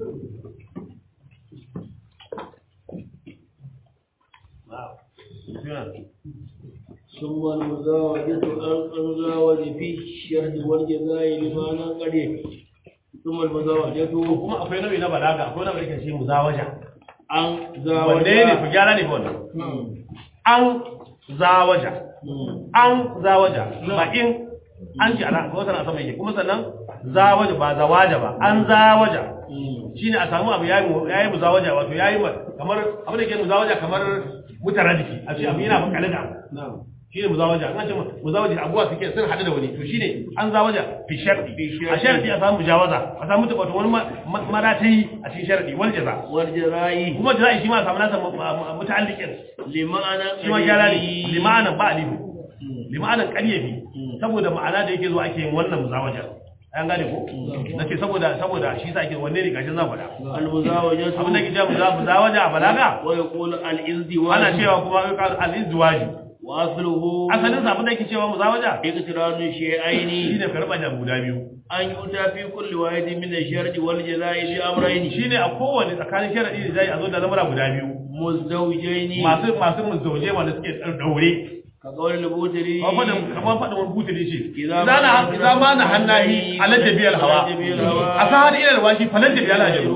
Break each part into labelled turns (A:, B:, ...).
A: ثم المزاوجة أن أنزاوج في الشهد والجزاء لمعنى قريب ثم المزاوجة
B: kuma akwai nau'i na balaga akwai nau'i da shi muzawaja
A: أن زاوج
B: wanne ne ku gyara ne ba wannan an zawaja an zawaja ba in an ci ana ko sana sama yake kuma sannan zawaja ba zawaja ba an zawaja shine a samu abu yayi mu yayi muzawaja wato yayi ma- kamar abu da ke muzawaja kamar mutaraddifi a ce abu yana bakale da abu shine muzawaja an ce muzawaja abuwa suke sun hadu da wani to shine an zawaja fi sharti a sharti a samu mujawaza a samu wato wani ma- ma- maratayi a cikin sharti wal jaza
A: والجزاء
B: kuma jaza'i shi ma a samu nasa mu- mu- muta'alliqin
A: لمعنى
B: shi ma gyara ne
A: قريب.
B: limanan ba alifu limanan ƙaryafi saboda ma'ana da yake zuwa ake yin wannan muzawajar an gane ko nace saboda saboda shi sa ake wanne ne gashin zan faɗa
A: المزاوجة
B: abin da ke cewa muza- muzawaja a balaga
A: ويقول الازدواج
B: ana cewa kuma al-izdiwaji
A: وأصله
B: asalin sa abin da yake cewa muzawaja
A: اقتران الشيئين
B: shine karɓa da guda biyu
A: أن يؤتى في كل واحد من الشرط والجزاء بأمرين
B: shine a kowane tsakanin sharadi da zai a zo da lamura guda biyu
A: مزدوجين
B: masu masu muzauje wanda suke daure
A: كقول البوتري
B: kamar faɗin kamar faɗin wani butuli ce
A: Iza
B: idan na
A: ma-
B: idan ma na hannahi alajja biyar hawa
A: Alajja biyal hawa.
B: a sahar ila alwashi falajja biyar ajabu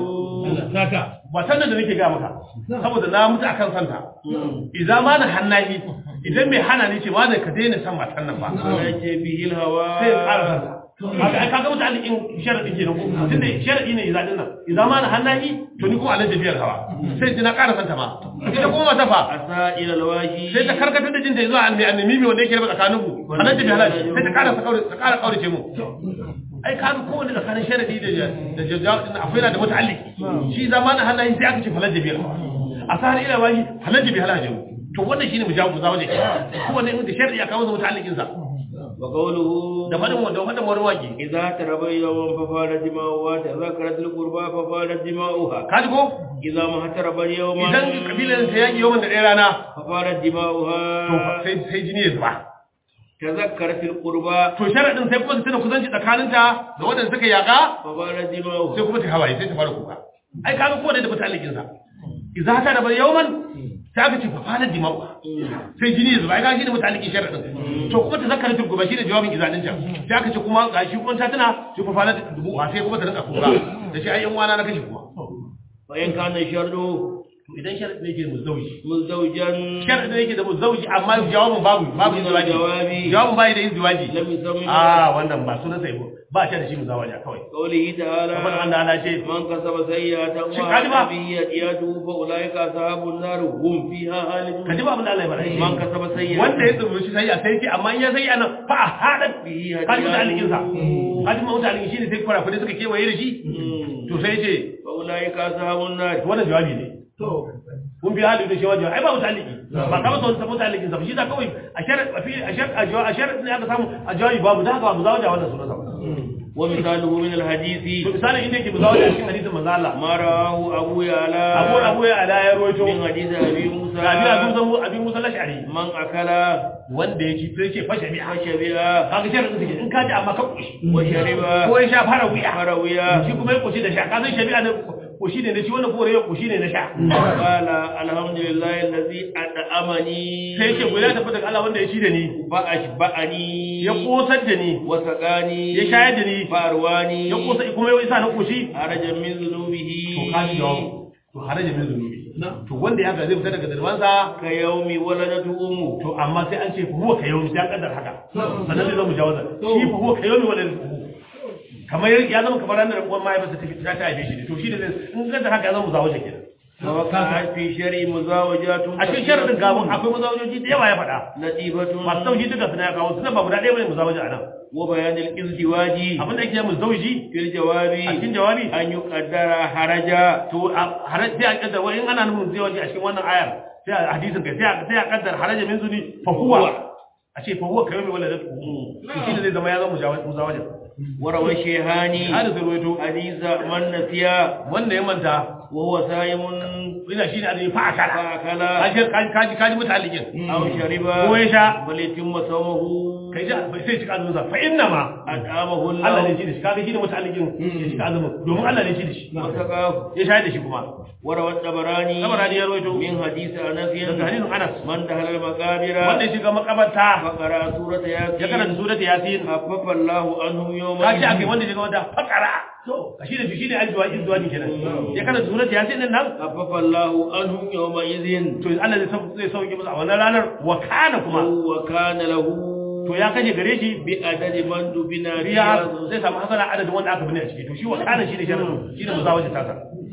B: ba sannan da nake ga maka saboda na mutu akan santa idan ma na hannahi idan mai hana ni ce ma da ka daina san matan nan ba
A: على به الهوى
B: sai ya ƙara santa kaga ai kaga mutane in sharadi kenan ko tunda sharadi ne idan din nan idan ma na hannahi to ni kuma alajja biyar hawa sai ji na ƙara santa ma ita kuma mata fa
A: أساء إلى الواشي
B: sai ta karkatar da jinta zuwa annabi annabi mai wanda yake raba tsakanin ku annabi bi halal sai ta ƙara ta ƙara kaurace mu ai kaga kowanne tsakanin sharadi da da jazaa'u din akwai na da muta'alliki shi zamanin halayen sai aka ce falal jabil a sahar ila wahi falal jabil halal to wannan shine mujawu muzawaje kowanne in da sharadi aka masa muta'allikin sa
A: وقوله
B: da fadin wanda fadin warwaki
A: إذا تربى يوم ففارت دماؤها تذكرت القربى ففارت دماؤها
B: kaji ko
A: إذا ما تربى يوم
B: idan kabilan ta yaki yawan da ɗaya rana
A: ففارت
B: to
A: دماؤها
B: sai sai jini ya zuba
A: تذكرت القربى
B: to sharadin sai kuma ta tana kusanci tsakaninta da wadanda suka yaka
A: ففارت دماؤها
B: sai kuma ta hawaye sai ta fara kuka ai kaga kowanne da muta'allikin sa idza ta da bar yawman sai aka ce fa fara dimau sai jini ya zuba ai kaga shine muta'allikin sharadin to kuma ta zakara turguba shine jawabin izalin can sai aka ce kuma gashi kuma ta tana sai fa fara dubu sai kuma ta rinka kuka da shi ai yan wana na kashe kuma
A: وإن كان الشر
B: to idan sharadin ne yake muzauji
A: مزدوجا
B: sharadin yake da muzauji amma jawabin babu babu izwaji
A: jawabi.
B: jawabin bai da izwaji
A: لم يسمى
B: ah wannan ba sunan sai ba shi da shi muzawaja kawai
A: قوله تعالى
B: kamar Allah Allah ce
A: من كسب سيئة
B: Shin ka ji ba?
A: وعمل به يأتيته فأولئك أصحاب النار هم فيها
B: ka
A: خالدون
B: ji ba abin da Allah ya faɗa
A: من كسب سيئة
B: wanda ya tsoro shi sai a sai ce amma in ya sai anan fa a hada
A: به
B: kaji mutu alikin sa
A: يأتيته
B: kaji mutu alikin shine sai kwara kudi suka kewaye da shi
A: مم.
B: to sai ce
A: فأولئك أصحاب النار
B: wannan jawabi ne kun bi hali da shi wajen ai ba mutu aliki ba ka masa wani mutu alikin sa ba shi da kawai a shar a fi a shar a jawabi a shar ne aka samu a jawabi babu da haka ba mu zawaja wannan sunan sa ba
A: ومثاله من
B: to
A: الحديث
B: misalin inda yake mu zawaja a cikin hadisin manzo Allah
A: ما رواه أبو يعلى
B: abu abu ya ala ya roito
A: من حديث أبي موسى
B: ga bi abu zan abi musa lashari
A: من أكل
B: wanda ya ci sai ce fashe bi'a
A: وشبع
B: kaga sharadin take in ka ji amma ka kushi
A: وشرب
B: ko ya sha fara wuya
A: فروي
B: shi kuma ya koshi da sha ka san shabi'a ne koshi ne na shi wannan kore ya koshi ne na sha
A: قال الحمد لله الذي أطعمني
B: sai ce guda tafi daga Allah wanda ya ci da ni
A: فأشبعني
B: ya kosar da ni
A: وسقاني
B: ya shayar da ni
A: فأرواني
B: ya kosa kuma ya isa na koshi
A: خرج من ذنوبه
B: to ka ji jawabu to haraja min zunubi to wanda ya ga zai fita daga zarwansa
A: كيوم ولدته أمه
B: to amma sai an ce fa huwa kayomi sai an kaddar haka sannan zai zama jawaza shi fa huwa kayomi wala kamar ya zama kamar ranar uwan mahaifarsa ta fita ta haife shi ne to shi ne zai in kaddar haka ya zama muzawaja kenan
A: ووقعت في شرع مزاوجات
B: a cikin sharadin gabon akwai muzawajoji da yawa ya faɗa
A: لطيفة
B: masu sauki duka suna ya kawo suna ba guda ɗaya bane muzawaja a nan
A: وبيان الازدواج
B: abin da ake mu zauji
A: في الجواب
B: a cikin jawabi
A: أن يقدر حرجا
B: to a har sai a kaddar wani in ana nufin zauji a cikin wannan ayar sai a hadisin kai sai a sai a kaddar haraja min zuni fa huwa a ce fa huwa kayyumi wala da shi ne zai zama ya zama mujawa- muzawaja
A: وروى الشيخاني
B: hada sai ruwaito
A: حديث من نسي
B: wanda ya manta
A: وهو صائم
B: ina shi ne azumi fa akala
A: فأكل
B: kaji kaji kaji mutalikin
A: أو شرب
B: ko ya sha
A: فليتم صومه
B: kai ja bai sai cika azumin sa fa inna ma
A: أطعمه
B: Allah ne
A: الله
B: shi da shi kaga shi ne mutalikin ya cika azumin domin Allah ne shi da shi
A: وسقاه
B: ya shayar da shi kuma
A: وروى الطبراني
B: Tabarani ya rawaito
A: من حديث أنس
B: daga hadisin Anas
A: من دخل المقابر
B: wanda ya shiga makabarta
A: فقرأ سورة
B: ya
A: ياسين
B: karanta surat yasin
A: خفف الله عنهم يوم
B: ka ji akai wanda ya shiga wanda fakara ka shi da shi ne ajwa izwa ne kenan ya karanta surat yasin din nan
A: خفف الله عنهم يومئذ
B: to Allah zai sauke zai sauke masa a wannan ranar wa kana kuma
A: وكان له
B: to ya kashe gare shi
A: بعدد من دفن
B: riya
A: فيها
B: zai samu hasana adadin wanda aka bine a ciki to shi wa kana shi ne sharadin shi ne muzawaji tasa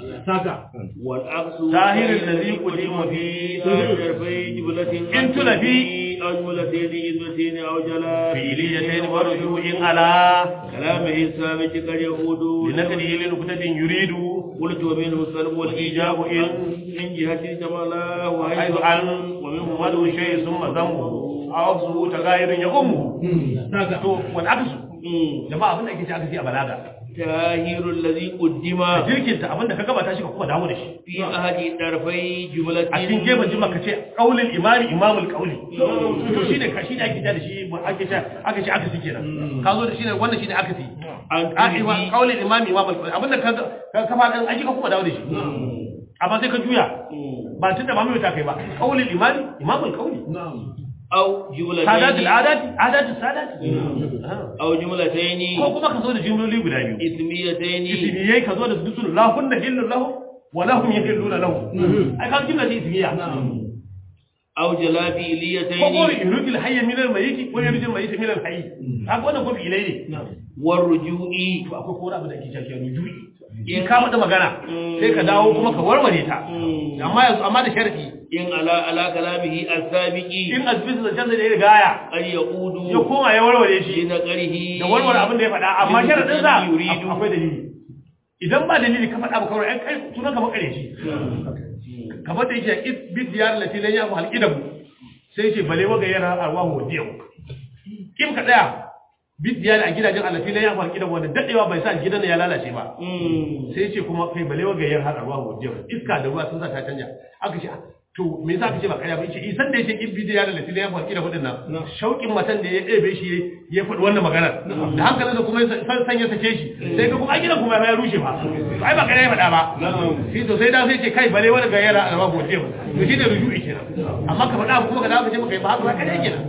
A: والعكس
B: ظاهر الذي قدم
A: في طرفي جملة
B: إن تلفي
A: أو جملتين إذنتين أو جلا
B: fi'iliyatain wa ruju'in ala
A: كلامه الثابت قد يعود
B: linakadi lin kutatin yuridu
A: قلت ومنه السلب والإيجاب إن من جهة جمالا
B: حيث
A: وحيث
B: an ومنه مدو شيء ثم ذنبه aw su tagayirun ya ummu to wal aksu jama'a abin da ake ci aka ci a balaga
A: تاهير الذي قدم
B: jirkinta abin da ka gabata shi ka kuma dawo da shi
A: في أحد طرفي جملة
B: a cikin gefen jima ka ce qaulul imami imamul qauli to shine ka shine ake da shi ake ce aka ce aka ci kenan ka zo da shine wannan shine aka ci
A: عن
B: a ima
A: كله
B: qaulul imami imamul qauli abinda ka ka kafa dan aji ka kuma dawo da shi amma sai ka juya ba tunda ba mai ta kai ba qaulul imami imamul qauli
A: أو جملتين
B: sadatul adati adatul sadati
A: أو جملتين
B: ko kuma ka zo da jumloli guda biyu
A: اسميتين
B: ismiyai ka zo da dusul lahunna hillu lahu wa lahum yahilluna lahu ai ka jumla ce ismiya
A: أو جلا
B: ko ko
A: فعليتين
B: yurujil hayya min al-mayyit wa yurujil mayyit min al-hayy kaga wannan ko ilai ne
A: والرجوع
B: to akwai ko wani abu da ake cewa rujui in ka mata magana sai ka dawo kuma ka warware ta amma yanzu amma da sharadi
A: إن على على كلامه السابق
B: in azbis da canza da ya rigaya
A: قد يعود
B: ya koma ya warware shi
A: بنقره
B: da warware abin da ya faɗa amma sharadin sa
A: يريد
B: akwai dalili idan ba dalili ka faɗa ba kawai ai kai sunan ka makare shi kamar da yake is bi diyar lati lan yafu halqidahu sai ce bale waga yana arwahu wadiyu kim ka daya bi diyar a gidajen allati lan yafu halqidahu wanda dadewa bai sa gidan ya lalace ba sai ce kuma kai bale waga yana arwahu wadiyu iska da ruwa sun sa ta canja aka ce to me yasa kace ba kaya ba yace isan da yake in bi diyar lati lan yafu halqidahu din nan shaukin matan da ya ɗebe shi ya faɗi wannan magana da hankalin da kuma ya san san ya sake shi sai ga kuma a gidan kuma ya rushe ba to ai ba kaya ya faɗa ba shi to sai da sai ce kai bale wani ga yara alama gote ba to shi ne rujui kenan amma ka faɗa kuma ka dawo ka ce maka yi ba haka ba kada kenan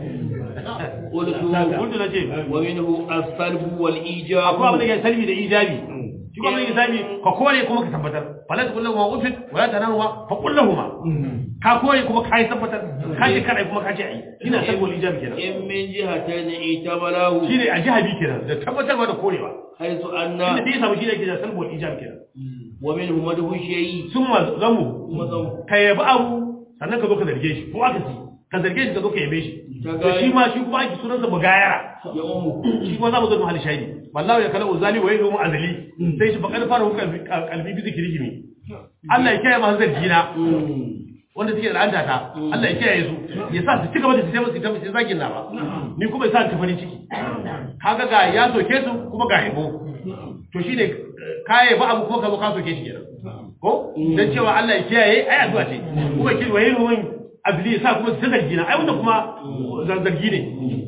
A: قلت
B: kuntu na ce
A: ومنه السلب
B: akwai abin
A: والإيجاب
B: da ke salbi da ijabi shi kuma abin da ke salbi ka kore kuma ka tabbatar fala ta kullahu ma ufit wala ta nahu ma fa kullahu ma ka kore kuma ka yi tabbatar ka yi kadai kuma ka ce ai ina salbi wal ijabi kenan
A: إن من جهتين اعتبره
B: shi ne a jihabi kenan da tabbatarwa da korewa
A: حيث أن
B: inda da ya samu shi ne ke da salbi wal ijabi kenan
A: ومنه مده الشيء
B: sun ma zamu
A: مضم
B: ka yabi abu sannan ka zo ka zarge shi ko aka ci ka zarge shi ka zo ka yabe shi to shi ma shi kuma ake sunansa mugayara
A: يؤم
B: shi kuma za mu zo mu hali shaidi wallahu ya kala uzali wa yadu azali sai shi bakar fara hukar kalbi bi zikiri ne Allah ya kiyaye masu zargi na wanda suke da anta ta Allah ya kiyaye su ya sa su cigaba da su taimaka su taimaka su zagin na ba ni kuma ya sa ta farin ciki kaga ga ya soke su kuma ga yabo to shine kaye ba abu kuma ka zo ka soke shi kenan ko dan cewa Allah ya kiyaye ai addu'a ce kuma kin wayi ruwan abili ya sa kuma su zargi na ai wanda kuma zargi ne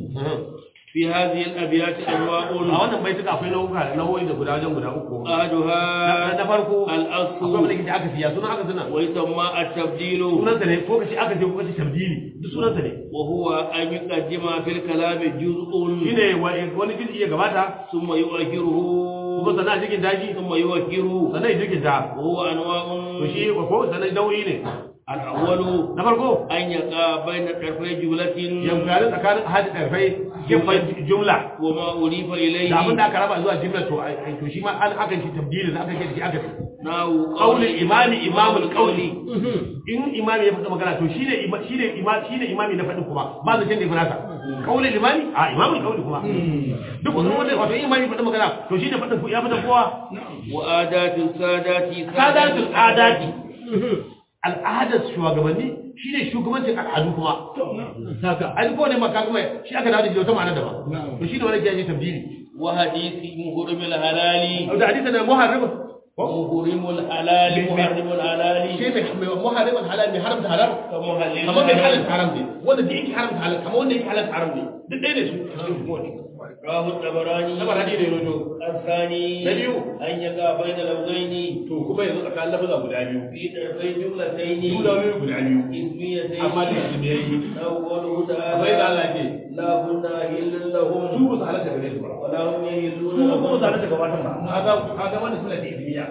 A: في هذه الأبيات
B: a
A: أنواع
B: wannan bai tuka akwai nau'uka nau'o'i da guda wajen guda uku na
A: أحدها
B: na farko akwai
A: الأصل
B: wanda kike aka siya sunan aka suna
A: ويسمى التبديل
B: sunansa ne ko kace aka je ko kace tabdili duk sunansa ne
A: وهو أن يقدم في الكلام جزء
B: shine wa- wani jin iya gabata
A: ثم يؤخره
B: kuma sana cikin daji
A: ثم يؤخره
B: sannan ya jirgin ta
A: وهو أنواع
B: to shi ko sannan nau'i ne
A: الأول
B: na farko
A: أن يقع بين طرفي جملة
B: yamgarin tsakanin hadi ɗarfai gefen jumla
A: وما أضيف إليه
B: da abin da aka raba zuwa jumla to ai- to shi ma an aka shi tabdili da aka ce da shi aka
A: نحو
B: qaulul imami imamul qauli in imami ya faɗa magana to shine ima- shine ima- shine imami na faɗin kuma ba zan da nasa qaulul imami a imamul qauli kuma duk wani wanda wato in imami ya faɗa magana to shine faɗin ku ya faɗa kowa
A: وآدات السادات
B: sadatul adati al'adar shugabanni shine shugabancin al'adu kuma ai ko ne maka kuma shi aka dawo da shi da wata ma'ana daban to shine wani kiyaye tabdili
A: وحديث مهرم الحلال
B: da hadisi da muharrim
A: ومحرم الحلال محرم الحلال
C: shi mai mai muharrim halal mai haramta halal
A: كمحلل
C: kamar mai halalta haram ne wanda da yake haramta halal kamar wanda yake halalta haram ne duk ɗaya ne su a cikin kowane
A: رواه الطبراني
C: na barani ne rojo
A: الثاني
C: نبيو.
A: أن يقع بين لفظين
C: to kuma yanzu tsakanin lafaza guda biyu
A: في طرفي جملتين
C: juna biyu guda biyu
A: اسميتين
C: amma da su ne yayi
A: أو قوله
C: kamar yadda
A: تعالى
C: Allah ke
A: لا كنا أهل لهم
C: su ba su halatta gare su ba
A: ولا هم يهلون
B: su kuma
A: لهم
B: zalunta gabatar ba
C: kaga kaga wannan suna da ibiya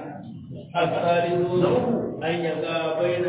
A: الثالث أن يقع بين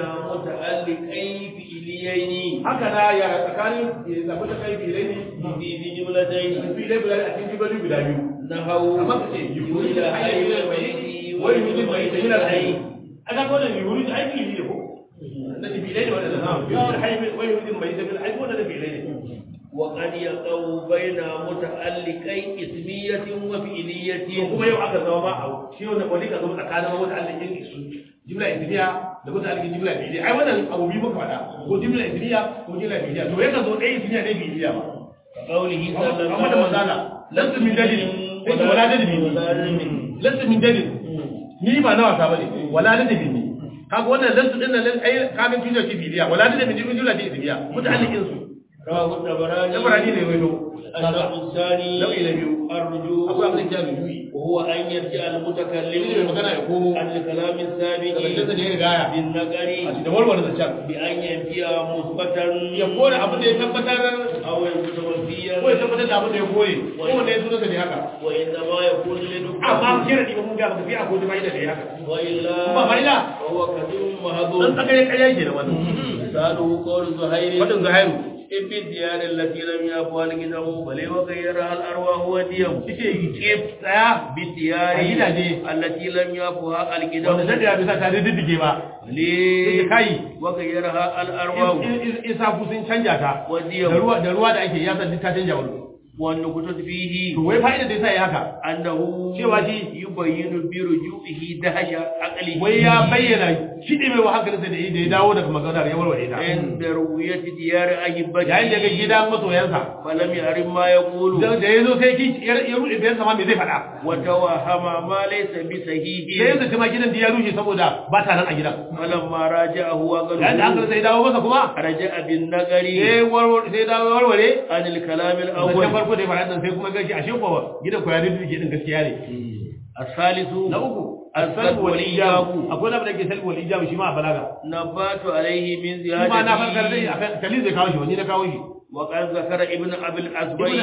A: متعلقين فعليين
C: haka na ya tsakanin ya zafi ta kai filai ne
A: في في جملتين
C: filai guda a cikin jibalin guda biyu
A: نحو
C: amma ka ce yuri
A: إلى
C: da
A: حي
C: hayi da mai
A: الميت
C: wani mutum mai da yana hayi
A: والحي
C: aka ga wannan yuri da aiki ne ko na filai ne wannan na yuri hayi wani mutum mai da aiki wannan filai ne
A: وقد يقع بين متعلقي اسمية
C: to
A: وفعلية
C: kuma yau aka zama ma a shi wannan wani ka zama tsakanin wata alikin su jimla ismiya da wata alikin jimla biliya ai wannan abu biyu muka faɗa ko jimla ismiya ko jimla biliya to yakan zo ɗaya ismiya ɗaya biliya ba
A: قوله صلى الله
C: amma da manzana lansu min dalil sai wala dalil
A: ولا علم
C: lansu min dalil ni ba na wasa bane wala dalil ne kaga wannan lansu din nan ai kaga jumla ce biliya wala dalil ne jumla ce ismiya muta'alliqin su
A: رواه الطبراني
C: tabarani ne wato
A: الشرط الثاني
C: nau'i na biyu
A: الرجوع
C: akwai abin da ya rujuyi
A: وهو أن يرجع
C: shi ne mai
A: المتكلم
C: magana ya komo
A: عن الكلام
C: daga
A: السابق
C: da ya rigaya
A: بالنقر
C: da warware zancen
A: بأن ينفي مثبتا
C: ya kore abin da ya tabbatar
A: أو يثبت منفيا
C: ko ya tabbatar da abin da ya kore ko wanda ya sunansa ne haka
A: وإنما يكون
C: amma
A: لنقص
C: kira ne mun ga baka fi a ko da bai da ne haka
A: وإلا
C: Kuma fa'ila.
A: فهو كثير
C: dan
A: محظور
C: tsaka ya kaya ke da wannan
A: مثاله قول زهير
C: wadin zahairu
A: إن في الديار التي لم يفعل الكتاب بل وغيرها الأرواح والديم كيف
C: tsaya
A: بالديار
C: A gidaje.
A: التي لم يفعل
C: wanda
A: الكتاب
C: zai da bisa ta diddige ba
A: ليه
C: sai kai
A: وغيرها الأرواح
C: isa ku sun canja ta da
A: والديم
C: ruwa da ruwa da ake ya san duk ta canja wani
A: والنكتة فيه
C: to wai fa'ida da yasa ya haka
A: أنه
C: cewa shi
A: يبين برجوعه دهش عقله
C: wai ya bayyana kidi mai wa hankalinsa da da ya dawo daga maganar ya warware ta
A: عند رؤية ديار أحبته
C: yayin da ga gidan masoyansa
A: فلم يعرف ما يقول
C: da da ya zo sai ki ya ruɗe bayan sama me zai faɗa
A: وتوهم ما ليس
C: sai
A: بصحيح
C: yanzu kuma gidan da ya rushe saboda ba ta nan a gidan
A: فلما راجعه
C: yayin da
A: وقال
C: hankali sai dawo masa kuma
A: رجع بالنقر
C: sai warware sai dawo warware
A: عن الكلام
C: zancen
A: الأول
C: farko da ya faɗa nan sai kuma gashi ashe ko gidan ko ya rufe din gaskiya ne
A: الثالث
C: na uku
A: السلب
C: asalbu wal ijab
A: والإيجاب
C: akwai na da ke salbu wal ijab shi ma a balaga
A: نبات عليه من
C: shi ma na farkar dai
A: زيادته
C: akan kalin zai kawo shi wani na kawo shi
A: وقد ذكر ابن أبي
C: ibn
A: الأزبي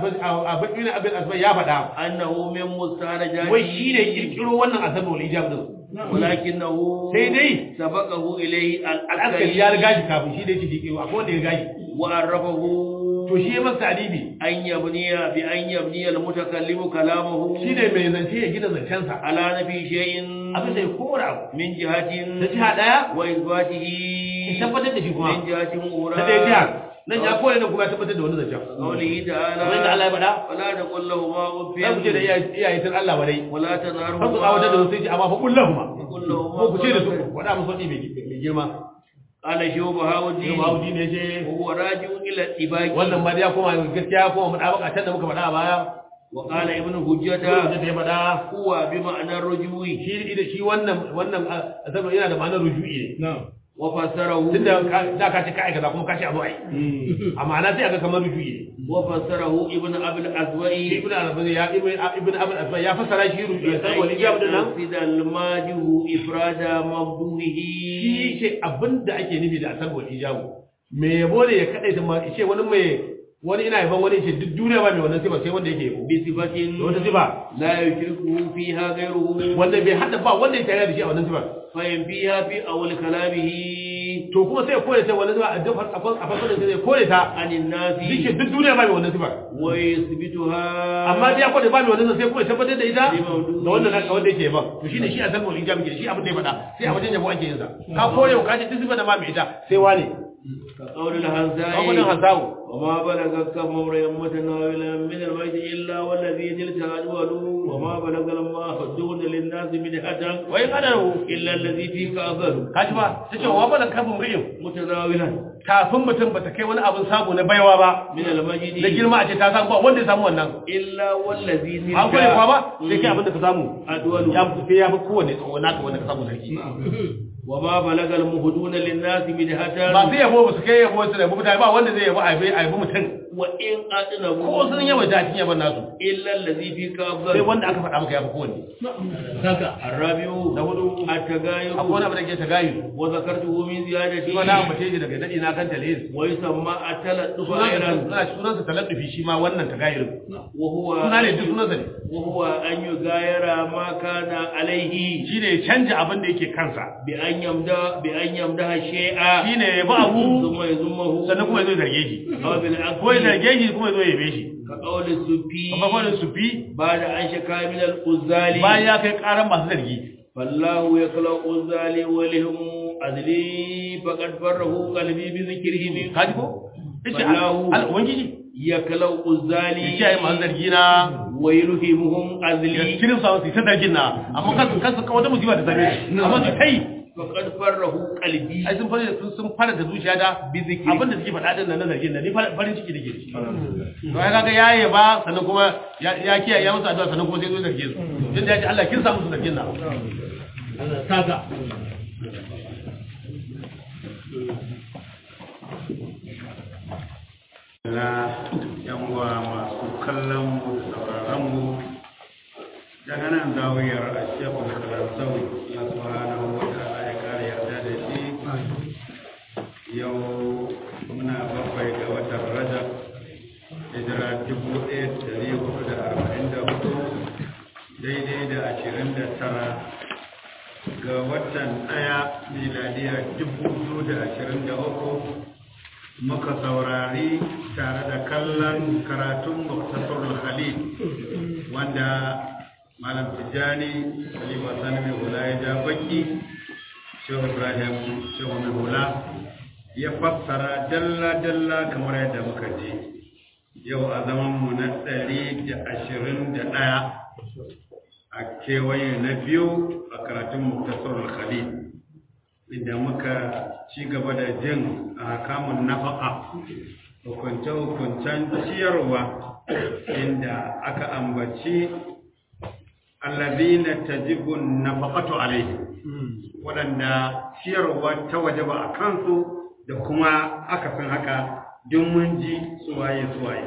C: al ibn abin asbai ya faɗa
A: أنه من مستخرجاته
C: wai shi ne kirkiro wannan asalbu wal ijab din
A: ولكنه
C: sai dai
A: سبقه إليه
C: al'askari ya riga
A: العسكري
C: shi kafin shi da yake shi akwai wanda ya riga shi
A: وعرفه
C: to shi ya masa alibi
A: أن يبني بأن يبني المتكلم كلامه
C: shi ne mai zance ya gina zancensa
A: على نفي شيء
C: abin da ya kora abu
A: من جهة
C: da jiha ɗaya
A: وإثباته
C: ya tabbatar da shi kuma
A: من جهة
C: na ɗaya jiha
A: أخرى
C: nan ya kore da kuma ya tabbatar da wani zancen
A: قوله تعالى
C: kamar yadda Allah ya faɗa
A: ولا تقل لهما أف
C: za ku ce da iyaye sun Allah wadai
A: ولا
C: har ku tsawatar da
A: تنهرهما
C: wasu ce amma fa kullahu ma
A: وقل
C: ko
A: لهما
C: ku ce da su
A: قولا
C: wada musu wani mai girma
A: قال شوف
C: Ibn
A: هاودي
C: Mahdi ne ce
A: وهو راجع إلى الاتباع
C: wannan ma dai ya koma gaskiya ya koma mudabaka can da muka faɗa a baya
A: وقال ابن
C: da
A: حجة
C: ta ya faɗa
A: هو بمعنى الرجوع
C: shi da shi wannan wannan azabar yana da ma'anar ruju'i ne
A: وفسره
C: tunda ka- da ka ce ka aikata kuma ka ce a zo a yi a ma'ana sai a ga kamar ruju'i ne
A: وفسره ابن أبي الأسوأ
C: ibn al-Arabi ya ibn ibn Abi al ya fassara shi ruju'i sai wal ijab din nan
A: يقصد الماجه إفراد مبدوه
C: shi ce abinda ake nufi da asal wal ijab me yabo ne ya kadaita ma ce wani mai wani ina yaban wani ce duk duniya ba mai wannan sifa sai wanda yake yabo
A: بصفة
C: da wata sifa
A: لا يشركه فيها غيره
C: wanda bai hada ba wanda ya tare da shi a wannan sifar
A: فينفيها في أول كلامه
C: to kuma sai ya kore ta wannan sifa a duk a fasarin sai ya kore ta
A: عن الناس
C: zike duk duniya ba mai wannan sifar
A: ويثبتها
C: amma dai ya kore ba mai wannan sai kuma ya tabbatar da ita
A: Limaudu.
C: da wannan naka wanda yake yaban to shine shi asal wal ijab ke shi abin da ya faɗa sai a wajen yabo ake yin sa ka kore ka ce duk sifar da ma mai ita sai wane
A: كقول
C: kawunan
A: الهنزاي
C: hansawu
A: وما بلغ كم امرئ متناولا من الميت الا والذي تلك اجوله وما بلغ الماء دون للناس مدحة
B: wa in adaru
A: الا الذي فيك افضل
B: kaji ba tace wa balan kafin ri'in
A: متناولا
B: kafin mutum bata kai wani abin samu na baiwa ba
A: من المجد
B: da girma a ce ta samu ba wanda ya samu wannan
A: الا والذي تلك
B: an kware kwa ba sai kai abin da ka samu
A: أدول
B: ya fi ya fi kowane tsawo naka wanda ka samu sarki
A: وما بلغ المهدون للناس مدحة
B: ba sai yabo ba su kai yabo su da mutane ba wanda zai yabo a bai a yabi mutum
A: وإن أدنبوا
B: ko sun yaba da cikin yaban nasu
A: إلا الذي فيك
B: sai
A: أفضل
B: wanda aka faɗa maka ya fi kowanne
A: الرابع
B: na hudu
A: التغاير
B: akwai wani abin da ke ta gayu
A: وذكرته من زيادته
B: shi ma na ambace shi daga daɗi na kan talis
A: ويسمى التلطف أيضا
B: sunansa sunansa taladdufi shi ma wannan ta gayu
A: وهو
B: suna ne duk sunansa ne
A: وهو أن يغاير ما كان عليه
B: shi ne ya canja abin da yake kansa
A: بأن يمدح بأن يمدح الشيء
B: shi ne ya bi abu
A: ثم يذمه
B: sannan kuma ya zo ya zarge shi
A: أو بالعكس
B: ko ya zarge shi kuma ya zo ya yabe shi
A: كقول السفي
B: babban kwanin sufi
A: بعد أن شكا من الأزال
B: bayan ya kai karan masu zargi
A: فالله يخلق الزال ولهم أذلي فقد فره قلبي بذكره
B: kaji ko yace
A: Wallahu.
B: al ubangiji
A: يخلق الزال
B: ya kiyaye masu zargi na
A: ويلهمهم
B: ya
A: أذلي
B: kirin sa su ta zargin na amma kansu kansu kawai wata musiba ta same shi amma su kai
A: فقد فره قلبي
B: ai sun fara sun sun fara da zuciya da
A: Bizikiri.
B: abin da suke faɗa din nan na zargin nan ni far- farin ciki nake ci to ai kaga yaye ba sannan kuma ya ya kiyaye ya musu addu'a sannan kuma sai zo zarge su tunda ya ce Allah kin sa musu zargin nan
D: na yan uwa masu kallon mu da sauraron mu daga nan zawiyar a shekul kalansawi ya subhanahu wa ta'ala ya kare yarda da shi yau muna bakwai ga watan rajab hijira dubu ɗaya da ɗari hudu da arba'in da hudu daidai da ashirin da tara ga watan ɗaya miladiya dubu biyu da ashirin da uku muka saurari tare da kallon karatun muktasarul khalil wanda malam tijjani halima sani mai hula ya ja baki shehu ibrahim shehu mai hula ya fassara dalla-dalla kamar yadda muka ji yau a zamanmu na ɗari da ashirin da ɗaya a kewaye na biyu a karatun muktasarul khalil inda muka ci gaba da jin a kamun nafaka hukunce-hukuncen ciyarwa inda aka ambaci allazina tajibu nafaqatu alaihi waɗanda ciyarwa ta waje ba a kansu da kuma akasin haka duk mun ji suwaye suwaye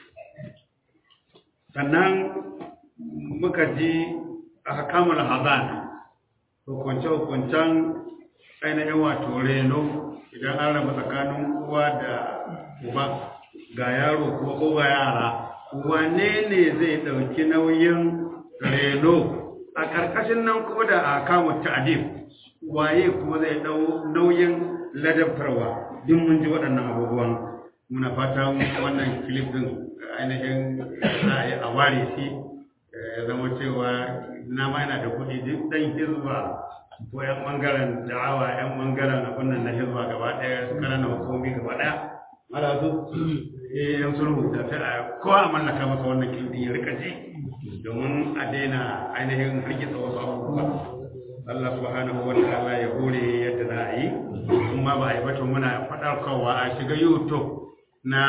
D: sannan muka ji a kamun hazan hukunce-hukuncen ainihin wato reno idan an raba tsakanin uwa da uba ga yaro kuma ko ga yara wane ne zai ɗauki nauyin reno a ƙarƙashin nan kuma da a kamun ta'adib waye kuma zai ɗau nauyin ladabtarwa duk mun ji waɗannan abubuwan muna fata wannan kilif din ainihin za a yi a ware shi ya zama cewa na ma yana da kuɗi duk ɗan hizba ko yan ɓangaren da'awa yan ɓangaren abin nan na hizba gaba ɗaya su ƙananan hukumi gaba ɗaya mara su eh yan sulhu da sai a kowa a mallaka masa wannan kilif din ya rika ji domin a daina ainihin rikita wasu abubuwa Allah subhanahu wa ta'ala ya hore yadda za a yi kuma ba a yi batun muna faɗarkarwa a shiga YouTube na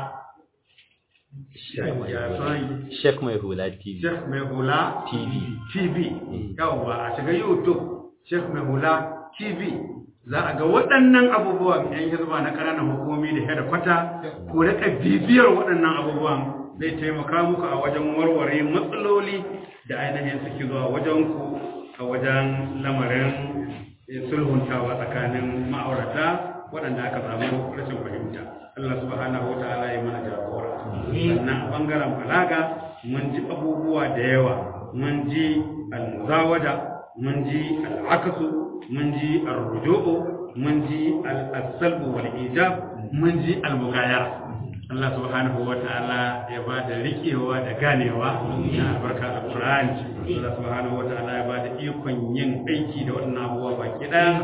E: Sheikh Mai Hula TV.
D: Sheikh Mai Hula
E: TV.
D: TV yawwa a shiga YouTube Sheikh Mai Hula TV za a ga waɗannan abubuwan yan hizba na ƙananan hukumomi da hada kwata ko rika bibiyar waɗannan abubuwan zai taimaka muku a wajen warware matsaloli da ainihin suke zuwa wajen ku a wajen lamarin sulhuntawa tsakanin ma'aurata waɗanda aka samu rashin fahimta Allah subhanahu wa ta'ala ya mana jagora sannan a bangaren balaga mun ji abubuwa da yawa mun ji al-muzawada mun ji al-akasu mun ji ar-ruju'u mun ji al-salbu wal ijab mun ji al-mughayara Allah subhanahu wa ta'ala ya ba da riƙewa da ganewa na albarka alƙur'ani Allah subhanahu wa ta'ala ya ba da ikon yin aiki da waɗannan abubuwa baki ɗaya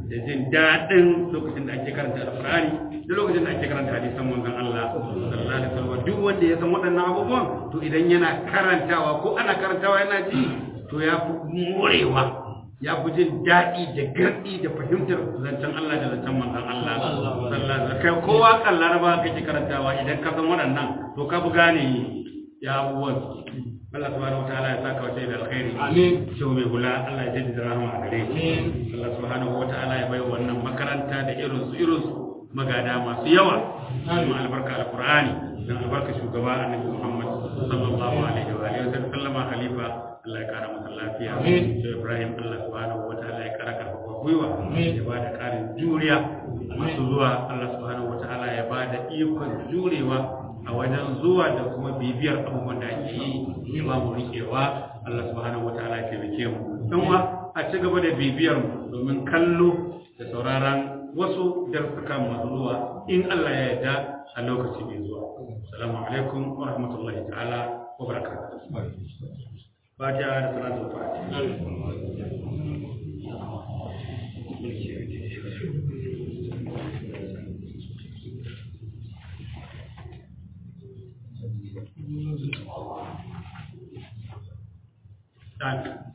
D: da jin daɗin lokacin da ake karanta alƙur'ani da lokacin da ake karanta hadisan manzon Allah sallallahu alaihi wasallam duk wanda ya san waɗannan abubuwan to idan yana karantawa ko ana karantawa yana ji to ya fi morewa ya fi jin daɗi da garɗi da fahimtar zancen Allah da zancen manzon Allah sallallahu alaihi wasallam kai kowa kan laraba kake karantawa idan ka san waɗannan to ka fi gane ya abubuwan Allah subhanahu wataala ya saka wata da alkhairi
A: Amin.
D: shehu mai hula Allah ya jaddada rahama a gare shi Allah subhanahu wataala ya bai wannan makaranta da irin su irin su magada masu yawa kuma albarka alqur'ani dan albarka shugaba annabi Muhammad sallallahu alaihi wa alihi wa sallama khalifa Allah ya kara masa lafiya
A: Amin.
D: shehu Ibrahim Allah subhanahu wataala ya kara karfafa gwiwa ya ba da karin juriya masu zuwa Allah subhanahu wataala ya ba da ikon jurewa a wajen zuwa da kuma bibiyar abubuwan da ake yi ya ba mu rikewa Allah subhanahu wataala ya taimake mu dan uwa a ci gaba da bibiyar mu domin kallo da sauraron wasu darsuka masu zuwa in Allah ya yarda a lokaci mai zuwa assalamu alaikum wa rahmatullahi ta'ala wa barakatuh Fatiha da salatu fatiha Thank you.